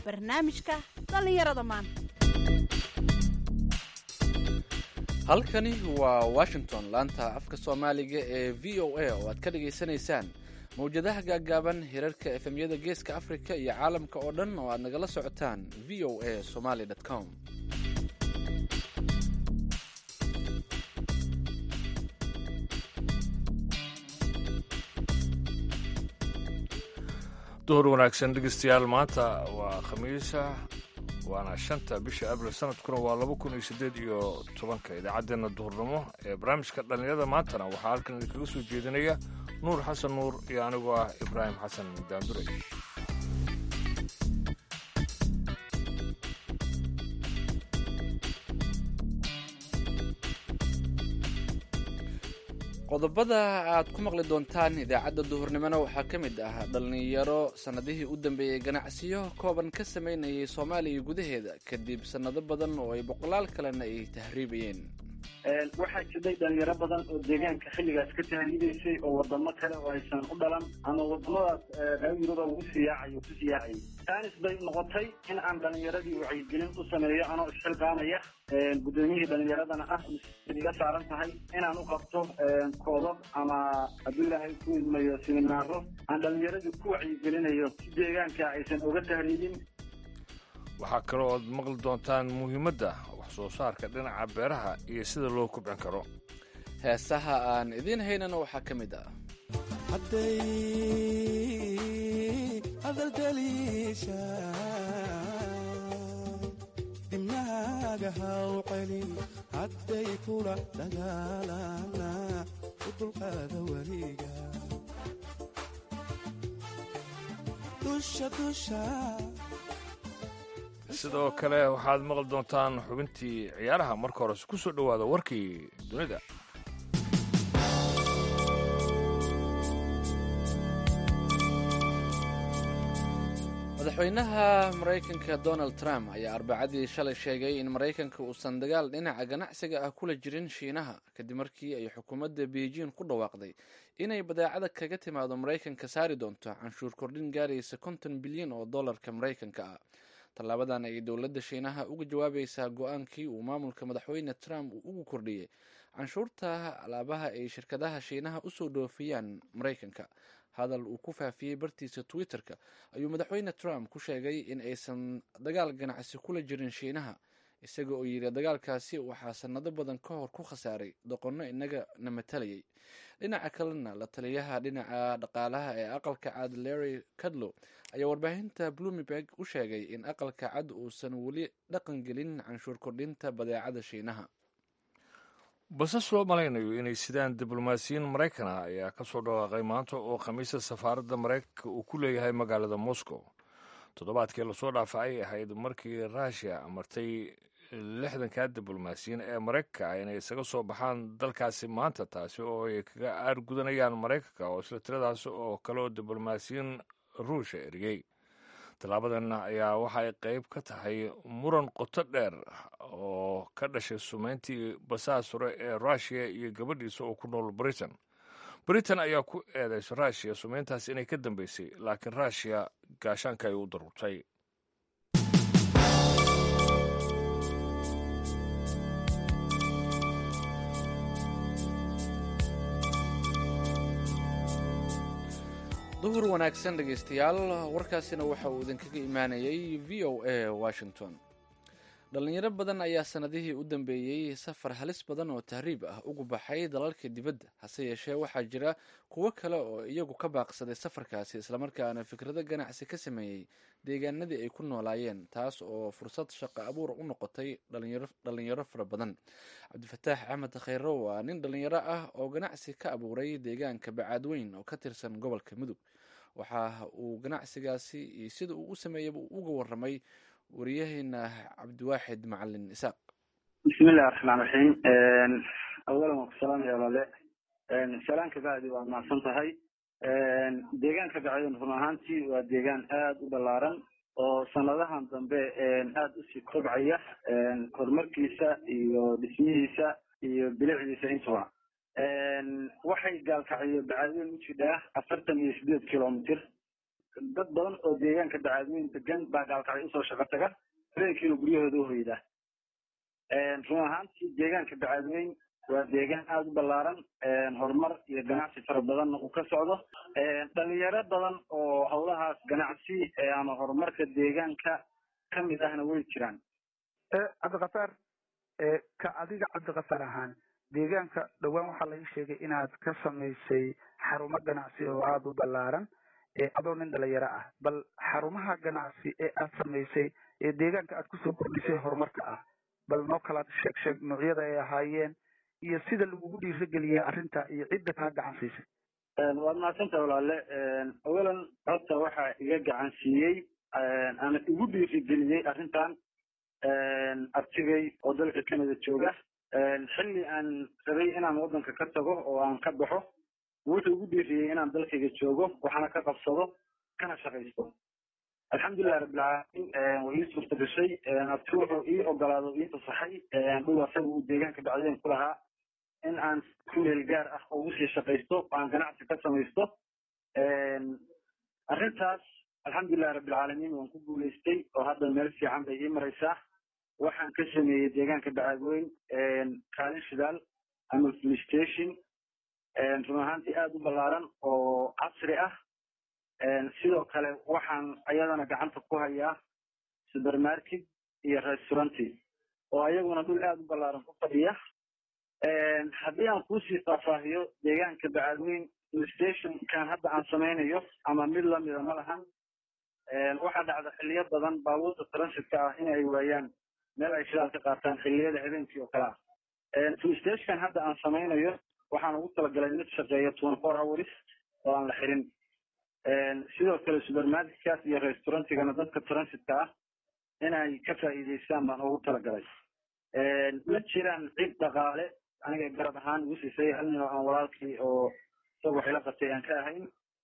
barnaamijka dhallinyarada maanta halkani waa washington laanta afka soomaaliga ee v o a oo aad ka dhagaysanaysaan mawjadaha gaaggaaban hirarka efemyada geeska afrika iyo caalamka oo dhan oo aad nagala socotaan v o a somaly com duhur wanaagsan dhegeystayaal maanta waa khamiisa waana shanta bisha abril sanadkuna waa laba kun iyo siddeed iyo tobanka idaacaddeenna duhurnimo ee barnaamijka dhallinyarada maantana waxaa halkan idinkaga soo jeedinaya nuur xasan nuur iyo anigoo ah ibraahim xasan daandure qodobada aad ku maqli doontaan idaacadda duhurnimona waxaa ka mid ah dhallinyaro sannadihii u dambeeyey ganacsiyo kooban ka samaynayay soomaaliya gudaheeda kadib sannado badan oo ay boqolaal kalena ay tahriibayeen waxaa jiray dhalinyaro badan oo deegaanka xilligaas ka tahriibaysay oo wadamo kale oo aysan u dhalan ama wadamadaas reer yuruba ugu siyaacayo ku siyaacayay taanis bay noqotay in aan dhalinyaradii wacyigelin u sameeyo anoo isxilqaamaya guddoomiyihii dhalinyaradana ah iga saaran tahay inaan u qabto koodab ama hadduu ilaahay ku idmayo siminaaro aan dhalinyaradii ku wacyigelinayo si deegaanka aysan oga tahriibin waxaa kaloo ood maqli doontaan muhiimadda wax soo saarka dhinaca beeraha iyo sida loo kubcin karo heesaha aan idiin haynana waxaa ka mid ah hadday hadaldaliisha dibnaaga haw celin hadday kula dagaalana u dulqaada weliga dusha dusha sidoo kale waxaad maqli doontaan xubintii ciyaaraha marka hores ku soo dhowaada warkii dunida madaxweynaha maraykanka donald trump ayaa arbacadii shalay sheegay in maraykanka uusan dagaal dhinaca ganacsiga ah kula jirin shiinaha kadib markii ay xukuumadda beijing ku dhawaaqday inay badeecada kaga timaado maraykanka saari doonto canshuur kordhin gaaraysa konton bilyan oo dollarka maraykanka ah tallaabadan ayay dowladda shiinaha uga jawaabaysaa go-aankii uu maamulka madaxweyne trump uu ugu kordhiyey canshuurta alaabaha ay shirkadaha shiinaha usoo dhoofiyaan maraykanka hadal uu ku faafiyey bartiisa twitter-ka ayuu madaxweyne trump ku sheegay in aysan dagaal ganacsi kula jirin shiinaha isaga oo yidhi dagaalkaasi waxaa sanado badan ka hor ku khasaaray doqonno inaga na matalayay dhinaca kalena la taliyaha dhinaca dhaqaalaha ee aqalka cad larry cadlow ayaa warbaahinta bloomberg u sheegay in aqalka cad uusan weli dhaqan gelin canshuur kordhinta badeecada shiinaha basas loo malaynayo inay sidaan diblomaasiyiin maraykan ah ayaa ka soo dhawaaqay maanta oo khamiista safaaradda maraykanka uu ku leeyahay magaalada moscow toddobaadkii lasoo dhaafa ay ahayd markii ruushiya amartay lixdanka diblomaasiyiin ee maraykanka inay isaga soo baxaan dalkaasi maanta taasi oo ay kaga aargudanayaan maraykanka oo isla tiradaasi oo kale oo diblomaasiyiin ruusha eriyey tallaabadan ayaa waxay qayb ka tahay muran qoto dheer oo ka dhashay sumeyntii basaas hore ee ruushiya iyo gabadhiisa oo ku nool britain britain ayaa ku eedaysa ruushiya sumeyntaas inay ka dambeysay laakiin ruushiya gaashaanka ay u darurtay duhur wanaagsan dhegaystayaal warkaasina waxa uu idinkaga imaanayay v o a washington dhalinyaro badan ayaa sanadihii u dambeeyey safar halis badan oo tahriib ah ugu baxay dalalka dibadda hase yeeshee waxaa jira kuwo kale oo iyagu ka baaqsaday safarkaasi islamarkaana fikrado ganacsi ka sameeyey deegaanadii ay ku noolaayeen taas oo fursad shaqo abuur u noqotay dhalinyaro fara badan cabdifataax axmed khayro waa nin dhalinyaro ah oo ganacsi ka abuuray deegaanka bacaadweyn oo ka tirsan gobolka mudug waxa uu ganacsigaasi iyo sida uu u sameeyaba uga waramay wariyaheena cabdiwaaxid macalin isaaq bismillahi raxmaan raxiim awalan waan ku salaamaya walaale salaan kabacdi waad mahadsan tahay deegaanka bacden run ahaantii waa deegaan aada u ballaaran oo sanadahan dambe aada usii kobcaya horumarkiisa iyo dhismihiisa iyo bilicdiisa intuba waxay gaalkacyo bacadweyn u jidhaa afartan iyo sideed kilomitr dad badan oo deegaanka dacaadweyn degan baa gaalkacay usoo shaqo taga habeenkiina guryahooda uhoyda run ahaantii deegaanka dacaadweyn waa deegaan aada u ballaaran horumar iyo ganacsi fara badanna uu ka socdo dhalinyaro badan oo howlahaas ganacsi ama horumarka deegaanka kamid ahna way jiraan cabdikafaar ka adiga cabdikafaar ahaan deegaanka dhowaan waxaa laga sheegay inaad ka samaysay xarumo ganacsi oo aada u ballaaran adoo nin dhalinyaro ah bal xarumaha ganacsi ee aad samaysay ee deegaanka aad kusoo kordhisay horumarka ah bal noo kala sheeg sheeg noocyada ay ahaayeen iyo sida lagugu dhiirageliyay arrinta iyo cidda kaa gacan siisay waad mahadsantaha walaale awalan horta waxaa iga gacan siiyey ama igu dhiirigeliyey arrintan artigay oo dalka canada jooga xilli aan rabay inaan waddanka ka tago oo aan ka baxo wuxuu igu dhiiriyey inaan dalkayga joogo waxaana ka qabsado kana shaqaysto alxamdulilah rabbilcaalamiin way ii suurta gashay abti wuxuu ii ogolaado ii fasaxay dhul asaga uu deegaanka bacdeen ku lahaa in aan ku meel gaar ah ugu sii shaqaysto aan ganacsi ka samaysto arrintaas alxamdulilah rabbilcaalamiin waan ku guulaystay oo hadda meel fiican bay ii maraysaa waxaan ka sameeyey deegaanka dacaadweyn kaalin shidaal ama full station run ahaantii aada u ballaaran oo casri ah sidoo kale waxaan ayadana gacanta ku hayaa supermarket iyo restauranti oo ayaguna dhul aada u ballaaran ku fadhiya haddii aan kuusii faahfaahiyo deegaanka dacaadweyn stationkan hadda aan samaynayo ama mid lamida ma lahan waxaa dhacda xiliyo badan baabuurta transitka ah in ay waayaan meel ay shidaal ka qaataan xiliyada habeenkii oo kale ah stationkan hadda aan samaynayo waxaan ugu talagalay mid shaqeeya twenty four hours oo aan la xirin sidoo kale supermarketkaas iyo restaurantigana dadka transitka ah inay ka faa'iidaystaan baan ugu talagalay ma jiraan cid dhaqaale aniga garab ahaan igu siisay hal nin oo aan walaalkii oo isaga waxila qabtay aan ka ahayn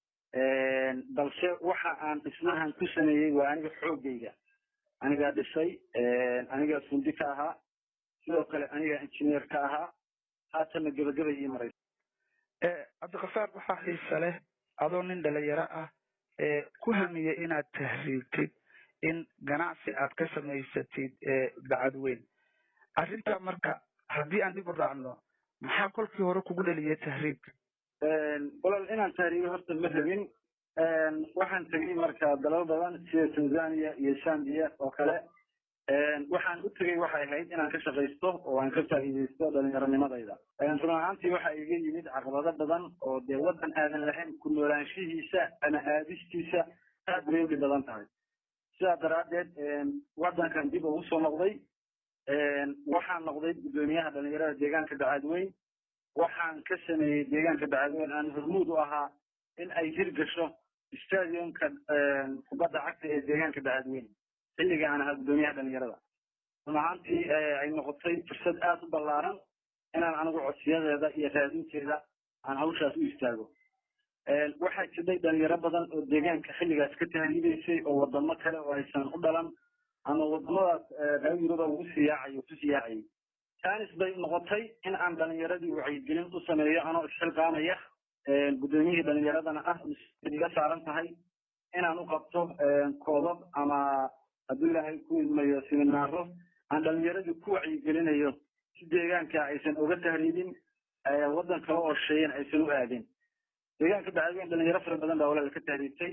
balse waxa aan dhismahan ku sameeyey waa aniga xoogayga anigaa dhisay anigaa fundi ka ahaa sidoo kale anigaa engineer ka ahaa haatana gebagaba ii maraysa cabdikafaar waxaa xiisa leh adoo nin dhalinyaro ah ee ku hamiyey inaad tahriibtid in ganacsi aad ka samaysatid bacadweyn arrinta marka haddii aan dib u raacno maxaa kolkii hore kugu dhaliyay tahriibka walal inaan tahriibo horta ma rabin waxaan tegay marka dalal badan sida tanzania iyo zambia oo kale waxaan u tegey waxay ahayd inaan ka shaqaysto oo aan ka faa'iidaysto dhallinyaronimadayda run ahaantii waxa iga yimid caqabado badan oo dee waddan aadan lahayn ku noolaanshihiisa ama aadistiisa aad bay ugi badan tahay sidaa daraaddeed waddankan dib ugu soo noqday waxaan noqday guddoomiyaha dhalinyarada deegaanka dacaadweyn waxaan ka sameeyey deegaanka dacaadweyn aan hormuud u ahaa in ay hirgasho stadiumka kubadda cagta ee deegaanka dacaadweyn xilliga aan ahaa guddoomiyaha dhalinyarada run ahaantii ay noqotay fursad aada u ballaaran inaan anigu codsiyadeeda iyo raadinteeda aan hawshaas u istaago waxaa jiray dhalinyaro badan oo deegaanka xilligaas ka tahriibaysay oo wadamo kale oo aysan u dhalan ama wadamadaas reer yuruba ugu siyaacayo ku siyaacayay tanis bay noqotay in aan dhalinyaradii wacyigelin u sameeyo anoo isxilqaamaya guddoomiyihii dhalinyaradana ah iga saaran tahay inaan u qabto koobab ama hadduu ilaahay ku idmayo siminaaro aan dhalinyaradii ku wacyigelinayo si deegaanka aysan uga tahriibin waddan kale oo sheeyan aysan u aadin deegaanka bacadweyn dhalinyaro fara badan baa walaal ka tahriibtay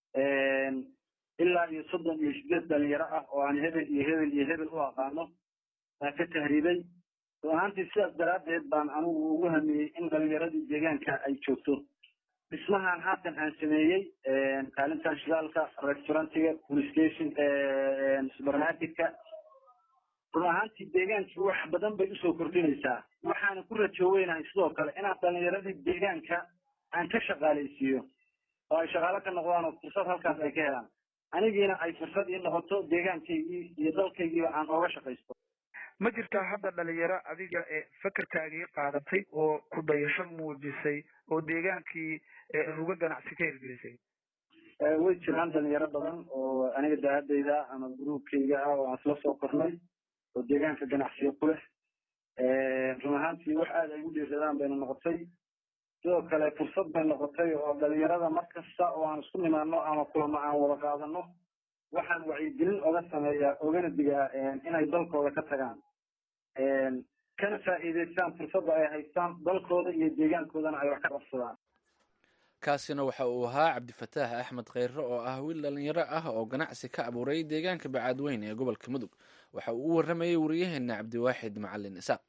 ilaa iyo soddon iyo sideed dhalinyaro ah oo aan hebel iyo hebel iyo hebel u aqaano baa ka tahriibay run ahaantii sidaas daraaddeed baan anigu ugu hamiyey in dhalinyaradii deegaanka ay joogto dhismahan haatan aan sameeyey kaalintan shidaalka restaurantiga police station supermarketka run ahaantii deegaankii wax badan bay usoo kordhinaysaa waxaana ku rajoweynahay sidoo kale inaan dhalinyaradii deegaanka aan ka shaqaalaysiiyo oo ay shaqaalo ka noqdaan oo fursad halkaas ay ka helaan anigiina ay fursad ii noqoto deegaankaygii iyo dalkaygiiba aan ooga shaqaysto ma jirtaa hadda dhalinyaro adiga ee fakerkaagii qaadatay oo ku dayasho muujisay oo deegaankii ruga ganacsi ka hirgelisay way jiraan dhalinyaro badan oo aniga daadayda ama gruubkayga ah oo aan isla soo kornay oo deegaanka ganacsiga ku leh run ahaantii wax aada ay u dhiiradaan bayna noqotay sidoo kale fursad bay noqotay oo dhalinyarada mar kasta oo aan isku nimaano ama kulamo aan wada qaadano waxaan wacyigelin oga sameeyaa ogana digaa inay dalkooda ka tagaan kana faa'iidaystaan fursadda ay haystaan dalkooda iyo deegaankoodana ay wax ka qabsadaan kaasina waxa uu ahaa cabdifataax axmed kheyre oo ah wiil dhalinyaro ah oo ganacsi ka abuuray deegaanka bacaadweyn ee gobolka mudug waxa uu u warramayey wariyaheena cabdiwaaxid macalin isaaq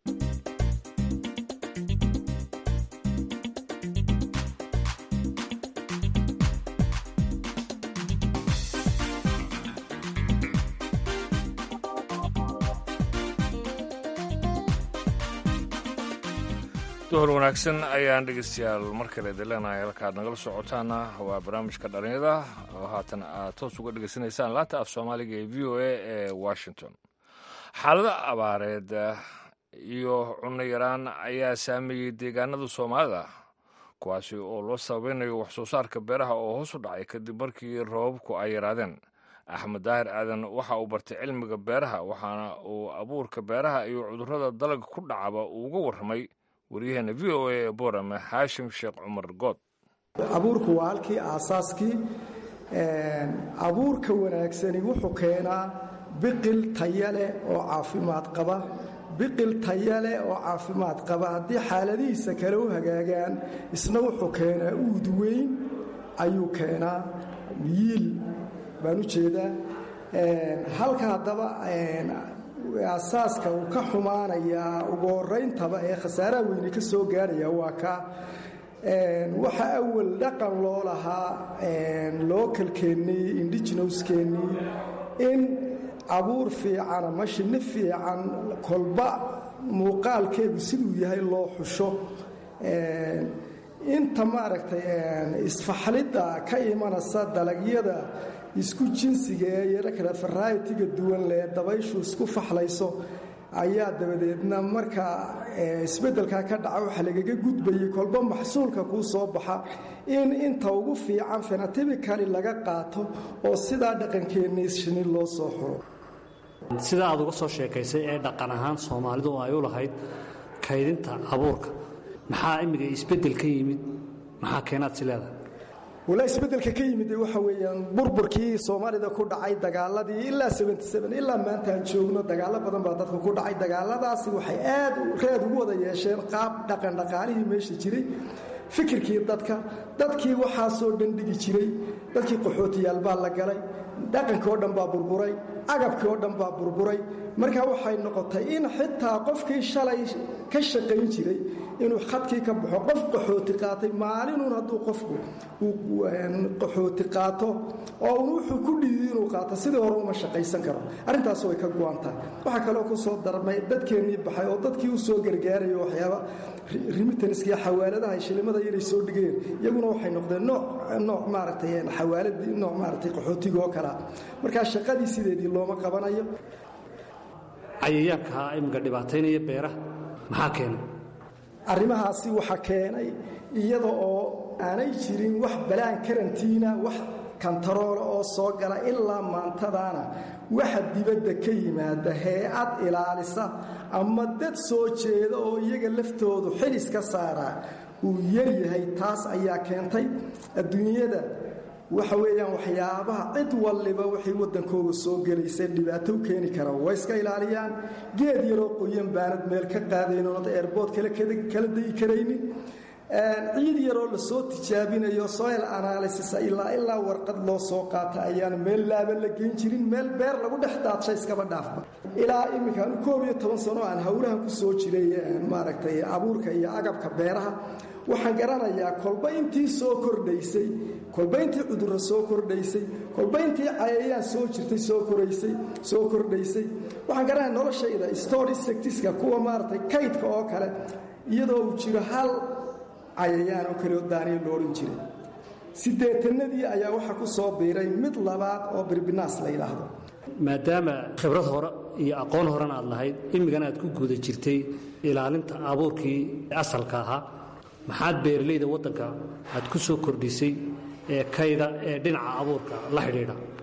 duhur wanaagsan ayaan dhegeystayaal mar kale dileenahay halkaad nagala socotaana waa barnaamijka dhalinyada oo haatan aad toos uga dhegeysanaysaan laanta af soomaaliga ee v o a ee washington xaalada abaareed iyo cunno yaraan ayaa saameeyey deegaanada soomaalida kuwaasi oo loo sababeynayo wax soo saarka beeraha oo hoos u dhacay kadib markii roobabku ay yaraadeen axmed daahir aadan waxa uu bartay cilmiga beeraha waxaana uu abuurka beeraha iyo cudurrada dalagga ku dhacaba uu uga warramay waryaheena v o a ee boorame xaashim sheekh cumar good abuurku waa halkii aasaaskii abuurka wanaagsani wuxuu keenaa biqil taya leh oo caafimaad qaba biqil taya leh oo caafimaad qaba haddii xaaladihiisa kale u hagaagaan isna wuxuu keenaa uud weyn ayuu keenaa yiil baan u jeedaa halka haddaba asaaska uu ka xumaanayaa ugu horayntaba ee khasaaraha weyne ka soo gaarhaya waa ka waxa awal dhaqan loo lahaa lookalkeennii indigenouskeenii in abuur fiican ama shinni fiican kolba muuqaalkeedu siduu yahay loo xusho inta maaragtay isfaxlidda ka imanaysa dalagyada isku jinsiga ee yaro kale faraaytiga duwan lee dabayshu isku faxlayso ayaa dabadeedna markaa isbeddelkaa ka dhaca waxa lagaga gudbayay kolba maxsuulka kuu soo baxa in inta ugu fiican fenatibikali laga qaato oo sidaa dhaqankeennii shini loo soo xuro sida aad uga soo sheekaysay ee dhaqan ahaan soomaalidu ay u lahayd kaydinta abuurka maxaa imminga isbeddel ka yimid maxaa keenaad si leedahay walaa isbeddelka ka yimid waxa weeyaan burburkii soomaalida ku dhacay dagaaladii ilaa ilaa maanta aan joogno dagaalo badan baa dadka ku dhacay dagaaladaasi waxay aad reed ugu wada yeesheen qaab dhaqan dhaqaalihii meesha jiray fikirkii dadka dadkii waxaasoo dhandhigi jiray dadkii qaxootiyaal baa la galay dhaqankii oo dhan baa burburay agabkii oo dhan baa burburay marka waxay noqotay in xitaa qofkii shalay ka shaqayn jiray inuu khadkii ka baxo qof qaxooti qaatay maalinuun hadduu qofku uu qaxooti qaato oo un wuxuu ku dhiiday inuu qaato sidii hore uma shaqaysan karo arrintaas way ka go-antahay waxaa kaloo ku soo darmay dadkeennii baxay oo dadkii u soo gargaarayo waxyaaba rimitanskiyo xawaaladaha shilimada inay soo dhigeen iyaguna waxay noqdeen nooc nooc maaragtay xawaaladii nooc maaragtay qaxootiga oo kalea markaa shaqadii sideedii looma qabanayo cayayaanka imminka dhibaataynaya beeraha maxaa keenay arrimahaasi waxa keenay iyada oo aanay jirin wax balaan karantiina wax kantaroola oo soo gala ilaa maantadaana waxa dibadda ka yimaada hay-ad ilaalisa ama dad soo jeeda oo iyaga laftoodu xilis ka saaraa uu yaryahay taas ayaa keentay adduunyada waxa weeyaan waxyaabaha cid walliba waxay waddankooga soo gelaysa dhibaato u keeni kara way iska ilaaliyaan geed yaroo qoyan baanad meel ka qaadayn oonad eerbood kala dayi karaynin ciid yaroo lasoo tijaabinayo soil analysis ilaa ilaa warqad loo soo qaata ayaan meel laaban la geyn jirin meel beer lagu dhex daadsha iskaba dhaafba ilaa iminkaan koob iyo toban sano aan howlahan ku soo jiray maaragtay abuurka iyo agabka beeraha waxaan garanayaa kolba intii soo kordhaysay kolba intii cudurro soo kordhaysay kolba intii cayayaan soo jirtay soo koraysay soo kordhaysay waxaan garanaya noloshayda storisectiska kuwa maaragtay kaydka oo kale iyadoo uu jiro hal cayayaan oo kale oo daaniya lo odhan jiray siddeetanadii ayaa waxaa ku soo biiray mid labaad oo birbinaas la yidhaahdo maadaama khibrad hore iyo aqoon horena aad lahayd imigana aad ku guda jirtay ilaalinta abuurkii asalka ahaa maxaad beeralayda waddanka aad ku soo kordhisay ee kayda ee dhinaca abuurka la xidhiidha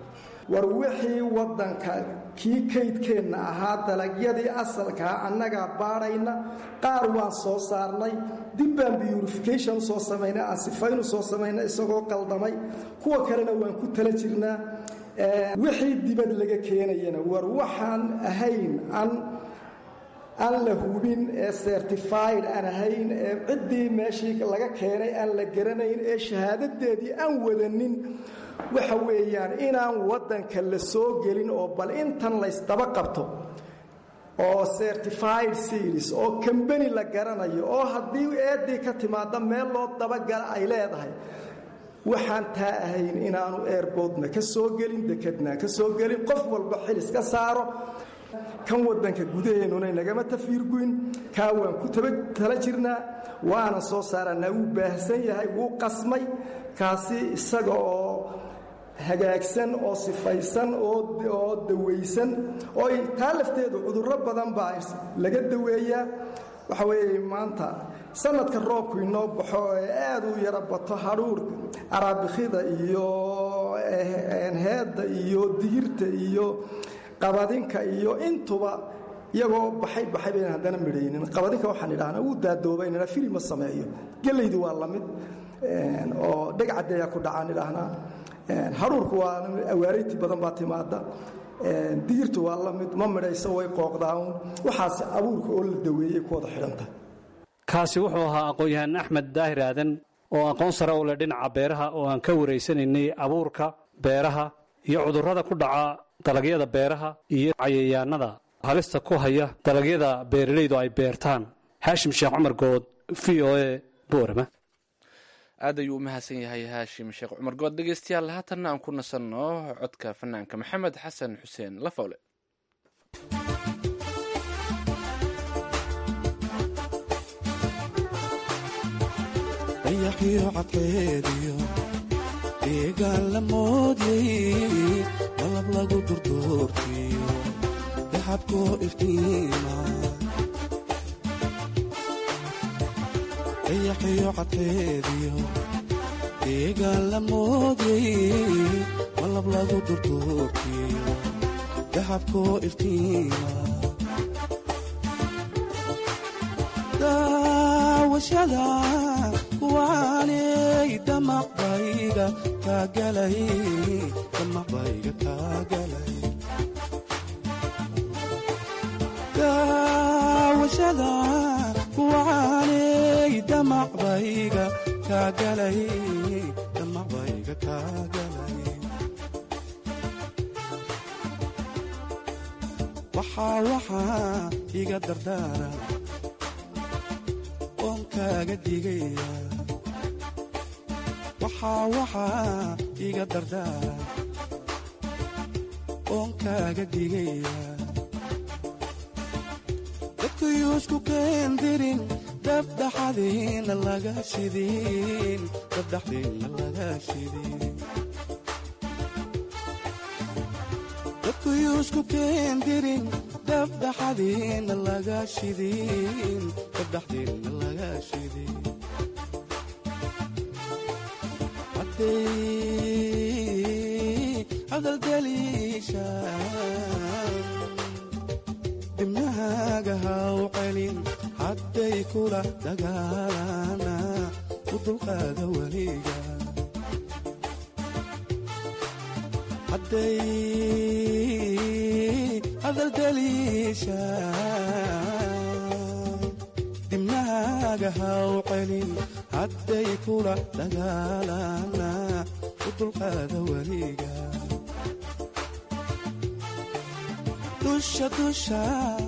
war wixii waddanka kii kaydkeenna ahaa dalagyadii asalkaa annagaa baadhayna qaar waan soo saarnay dib baan burification usoo samaynay aan sifayn usoo samaynay isagoo qaldamay kuwa kalena waan ku tala jirnaa wixii dibad laga keenayana war waxaan ahayn an aan la hubin ee certified aan ahayn ee ciddii meeshii laga keenay aan la garanayn ee shahaadadeedii aan wadanin waxa weeyaan inaan waddanka la soo gelin oo bal intan laysdaba qabto oo certified series oo kambani la garanayo oo haddii eeddii ka timaada meel loo dabagala ay leedahay waxaan taa ahayn inaanu airboodna ka soo gelin dekedna ka soo gelin qof walba xilis ka saaro kan waddanka gudaheennuna nagama tafiirguyn kaa waan ku tala jirnaa waana soo saaranaa wuu baahsan yahay wuu qasmay kaasi isaga oo hagaagsan oo sifaysan oo dawaysan oo taa lafteedu cudurro badan baa laga daweeyaa waxa weeye maanta sanadka roobku inoo baxo ee aad u yaro bato hadhuurka araabikida iyo heedda iyo digirta iyo qabadinka iyo intuba iyagoo baxay baxay bayn haddana midhaynin qabadinka waxaan idhahnaa wuu daadoobaynana fili ma sameeyo gelaydu waa lamid oo dhegcadeeyaa ku dhacaan idhaahnaa hadhuurku waa awaarayti badan baa timaada digirtu waa la mid ma midhayso way qooqdaan waxaas abuurka oo la daweeyey ku wada xidhantahay kaasi wuxuu ahaa aqoon-yahaan axmed daahir aadan oo aqoon sare u leh dhinaca beeraha oo aan ka waraysanaynay abuurka beeraha iyo cudurrada ku dhaca dalagyada beeraha iyo cayayaanada halista ku haya dalagyada beeralaydu ay beertaan xaashim sheekh cumar good v o e boorama aad ayuu u mahadsan yahay haashim sheekh cumar good dhegeystayaal haatanna aan ku nasanno codka fanaanka maxamed xasan xuseen lafowle dayaxiyo cadkeediyo deegaan la moodyay dalab lagu durduurtiyo daxabkoo iftiima dayaxiyo cadkeediyo deegaan la moodyay dalab lagu durduurtiyo daxabkoo iftiima daawashada kuwaanay damaqbayga kaagalay damaqbayga kaagalay daawashada kuwaanay damaqbayga kaagalay damaqbayga kaagalay waxaa waxaa iga dardaara oon kaaga digaya waxaa waxaa iga dardaara oon kaaga digaya dadkuyuusku keendirin dabdhaxadiina laga shidin dabdhaxdiina laga shidin dadkuyuusku keendirin dabdhaxadiina laga shidin dabdhaxdiina laga shidin dibnahaaga haw celin hadday kula dagaalana u dulqaada weliga hadday hadaldaliishaan dibnahaaga haw celin hadday kula dagaalana u dulqaada weliga dusha dusha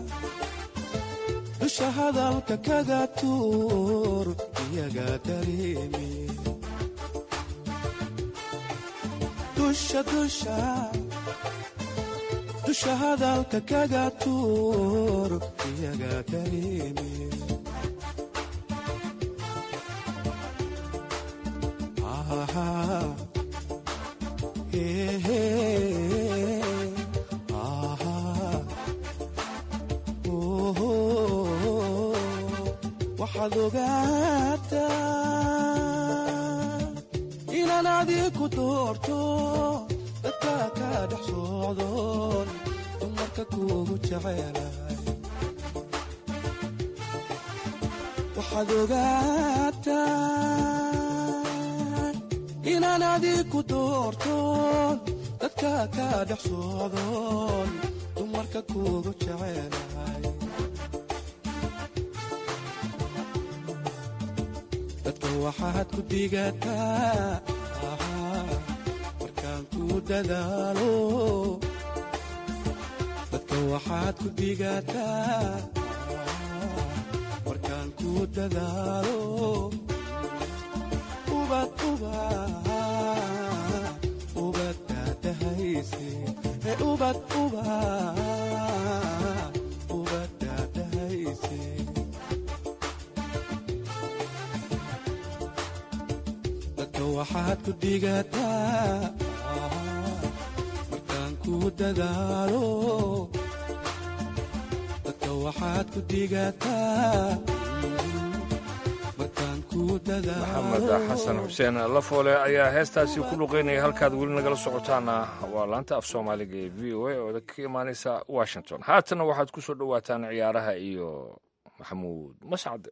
dusha hadalka kaga tuur iyaga dareemi dusha dusha dusha hadalka kaga tuur iyaga dareemi waxaad ogaataa inaan adiku doorto dadka ka dhex socdoon dumarka kuugu jecelahay waxaad ogaataan inaan adiku doortoon dadka ka dhex socdoon dumarka kuugu jecelahay dadka waxaad ku digataa markaan ku dadaalo dadka waxaad ku digataa markaan ku dadaalo ubad ubad ubad daadahayse ee ubad ubad ubad daadahayse dadka waxaad ku digataa markaan ku dadaalo dadka waxaad ku digataa markaan ku maxamed dadaalo xasan xuseen lafoole ayaa heestaasi ku luqeynaya halkaad weli nagala socotaana waa laanta af soomaaliga ee v o a oo ka imaanaysa washington haatanna waxaad ku soo dhowaataan ciyaaraha iyo maxamuud mascad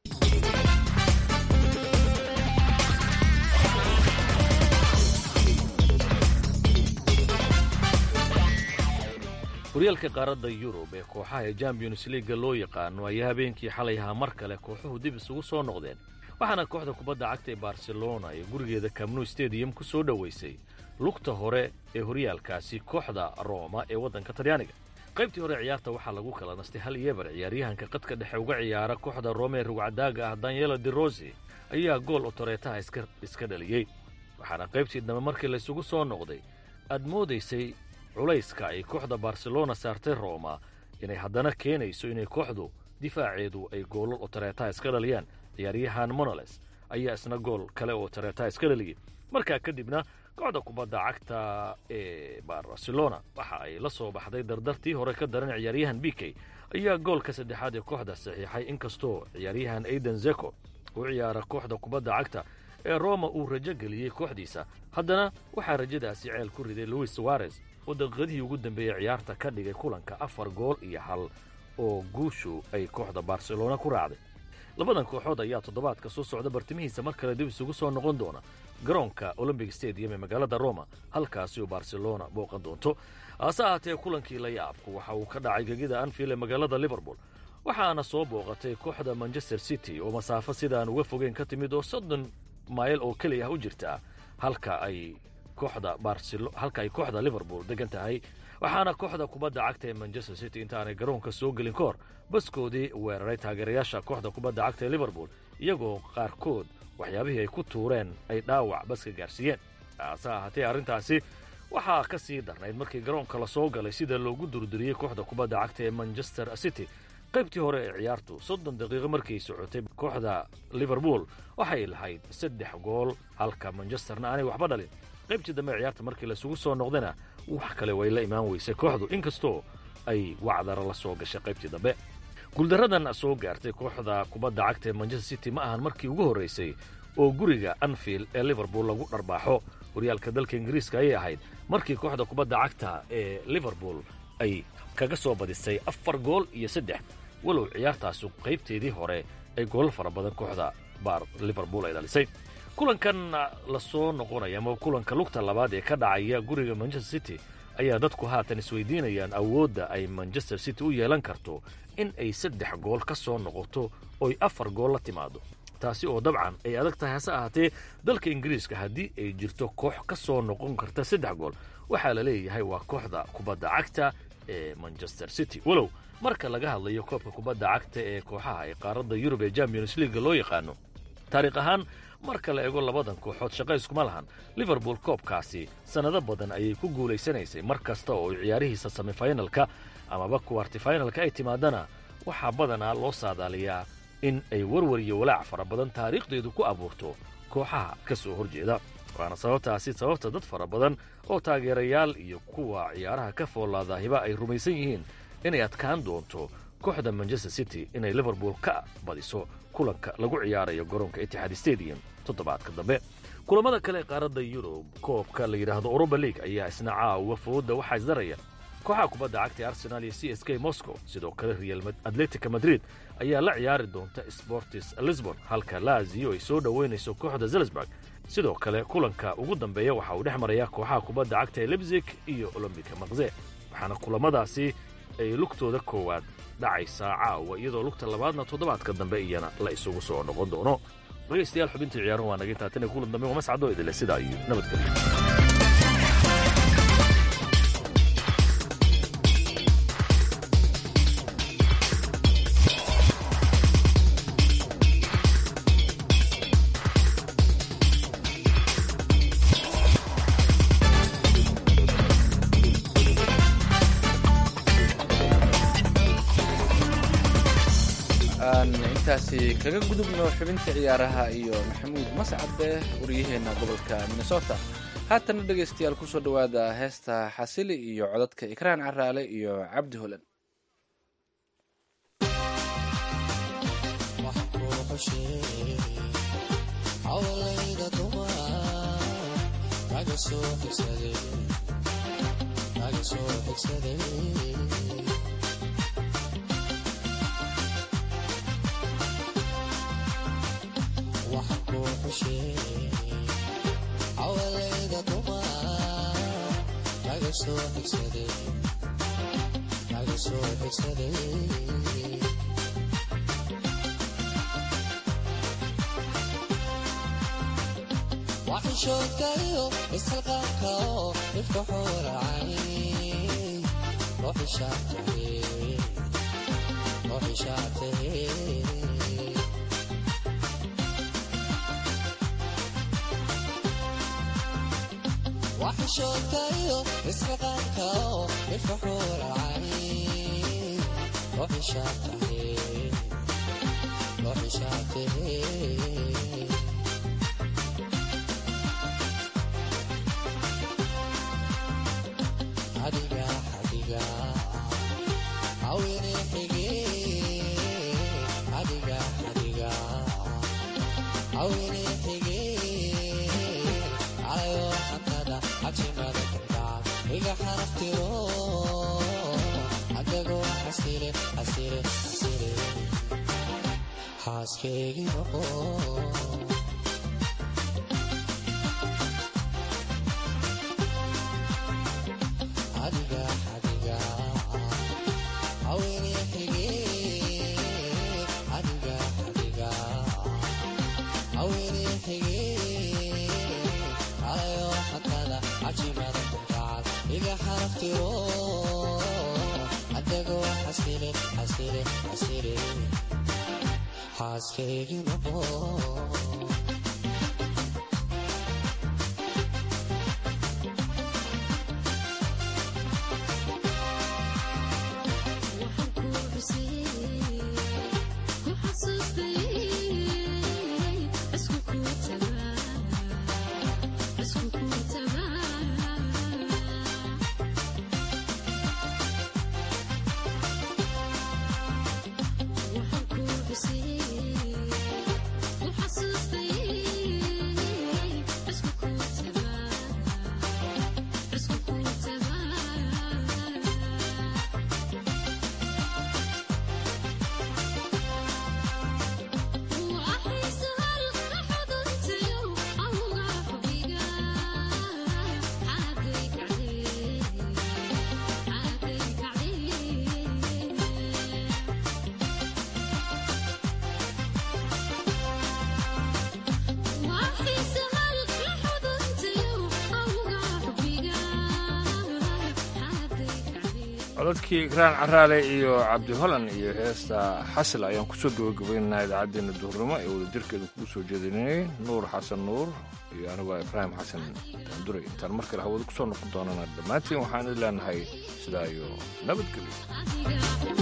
horyaalka qaaradda yurub ee kooxaha ee champions liiga loo yaqaano ayaa habeenkii xalay ahaa mar kale kooxuhu dib isugu soo noqdeen waxaana kooxda kubadda cagta ee barcelona ee gurigeeda camnu stadium ku soo dhoweysay lugta hore ee horyaalkaasi kooxda roma ee waddanka talyaaniga qaybtii hore ciyaarta waxaa lagu kala nastay hal iyo eber ciyaaryahanka qadka dhexe uga ciyaara kooxda rome ee rugcadaaga ah danielo de rosi ayaa gool otoreetaha iska iska dhaliyey waxaana qaybtii dambe markii laysugu soo noqday aad moodaysay culayska ay kooxda barcelona saartay roma inay haddana keenayso inay kooxdu difaaceedu ay goolal otoreetaha iska dhaliyaan ciyaaryahan monoles ayaa isna gool kale oo otoreetaha iska dhaliyey markaa kadibna kooxda kubadda cagta ee barcelona waxa ay la soo baxday dardartii hore ka daran ciyaaryahan b k ayaa goolka saddexaad ee kooxda saxiixay inkastoo ciyaaryahan aiden zeko u ciyaara kooxda kubadda cagta ee roma uu rajo geliyey kooxdiisa haddana waxaa rajadaasi ceel ku riday luis suarez oo daqiiqadihii ugu dambeeyey ciyaarta ka dhigay kulanka afar gool iyo hal oo guushu ay kooxda barcelona ku raacday labadan kooxood ayaa toddobaadka soo socda bartimihiisa mar kale dib isugu soo noqon doona garoonka olombic stadium ee magaalada roma halkaasi oo barcelona booqan doonto hase ahaatee kulankii la yaabku waxa uu ka dhacay gegida anfield ee magaalada liverpool waxaana soo booqatay kooxda manchester city oo masaafo sidaan uga fogeyn ka timid oo soddon mayl oo keliya ah u jirta halka ay kooxda barcelo halka ay kooxda liverpool degan tahay waxaana kooxda kubadda cagta ee manchester city intaanay garoonka soo gelin ka hor baskoodii weeraray taageerayaasha kooxda kubadda cagta ee liverpool iyagoo qaarkood waxyaabihii ay ku tuureen ay dhaawac baska gaarsiiyeen hase ahaatee arrintaasi waxaa ka sii darnayd markii garoonka la soo galay sida loogu durduriyey kooxda kubadda cagta ee manchester city qaybtii hore ee ciyaartu soddon daqiiqo markay socotay kooxda liverpool waxay lahayd saddex gool halka manchesterna aanay waxba dhalin qaybtii dambe ciyaarta markii laisugu soo noqdana wax kale way la imaan weysay kooxdu inkastoo ay wacdara la soo gashay qaybtii dambe guuldaradan soo gaartay kooxda kubadda cagta ee manchester city ma ahan markii ugu horraysay oo guriga anfield ee liverpool lagu dharbaaxo horyaalka dalka ingiriiska ayay ahayd markii kooxda kubadda cagta ee liverpool ay kaga soo badisay afar gool iyo saddex walow ciyaartaasu qaybteedii hore ay goolal fara badan kooxda baar liverpool ay dhalisay kulankan la soo noqonaya ama kulanka lugta labaad ee ka dhacaya guriga manchester city ayaa dadku haatan isweydiinayaan awoodda ay manchester city u yeelan karto in ay saddex gool ka soo noqoto oy afar gool la timaado taasi oo dabcan ay adag tahay hase ahaatee dalka ingiriiska haddii ay jirto koox ka soo noqon karta saddex gool waxaa la leeyahay waa kooxda kubadda cagta ee manchester city walow marka laga hadlayo koobka kubadda cagta ee kooxaha ee qaaradda yurub ee champions leaga loo yaqaano taariikh ahaan marka la eego labadan kooxood shaqo iskuma lahan liverpool koobkaasi sannado badan ayay ku guulaysanaysay mar kasta oo ciyaarihiisa semifinalka amaba kuwartifinalka ay timaadana waxaa badanaa loo saadaaliyaa in ay warwar iyo walaac fara badan taariikhdeedu ku abuurto kooxaha ka soo horjeeda waana sababtaasi sababta dad fara badan oo taageerayaal iyo kuwa ciyaaraha ka foolaadaahiba ay rumaysan yihiin inay adkaan doonto kooxda manchester city inay liverpool ka badiso kulanka lagu ciyaarayo garoonka itixaad stadium toddobaadka dambe kulamada kale ee qaaradda yurub koobka la yidhaahdo uruba league ayaa isna caawa fooda waxaa isdaraya kooxaha kubadda cagta arsenal iyo c s k moscow sidoo kale real atletica madrid ayaa la ciyaari doonta sportis lisbon halka laziyo ay soo dhoweynayso kooxda zelzburg sidoo kale kulanka ugu dambeeya waxa uu dhex marayaa kooxaha kubadda cagta ee lebzig iyo olombika makze waxaana kulamadaasi ay lugtooda koowaad dhacaysaa caawa iyadoo lugta labaadna toddobaadka dambe iyana la isugu soo noqon doono dhegaystayaal xubintii ciyaaruhu waa naga taatan kulan dambe waa mascadoo idile sidaa iyo nabadgelyo aan intaasi kaga gudubno xubinta ciyaaraha iyo maxamuud mascade waryaheena gobolka minnesota haatana dhegaystayaal kusoo dhowaada heesta xasili iyo codadka ikraan caraale iyo cabdi holan hawlayda dumar kaga soo xigsaday kaga soo xigsaday waxa ku xushay hawlayda dumar kaga soo xigsaday kaga soo xigsaday waxishoodkayo isxilqaanka oo dhifka xooracay ruuxishaatahe waxishoodkayo isxilqaanka oo dhifka xooracay ruuxishaatahe ruuxishaatahe adiga adiga awine xige adiga adiga awine xige alayo xantada cajimada kardhac iga xaraftiro adago xasile xasile xasile xaaskeygi noqo adiga adiga awine xige adiga adiga awine xige alayo xatada cajimada kunkacal iga xaraftiro adago xasile xasile xasile xaaskeygi noqo codadkii ikraan caraale iyo cabdi holan iyo heesta xasil ayaan kusoo gabagabaynaynaa idaacaddeenna duhurnimo ee wadajirkeeda kugu soo jeedinayay nuur xasan nuur iyo anigoo ibraahim xasan daanduray intaan mar kale hawada kusoo noqon doonana dhammaantiin waxaan idin leenahay sidaa iyo nabadgelyo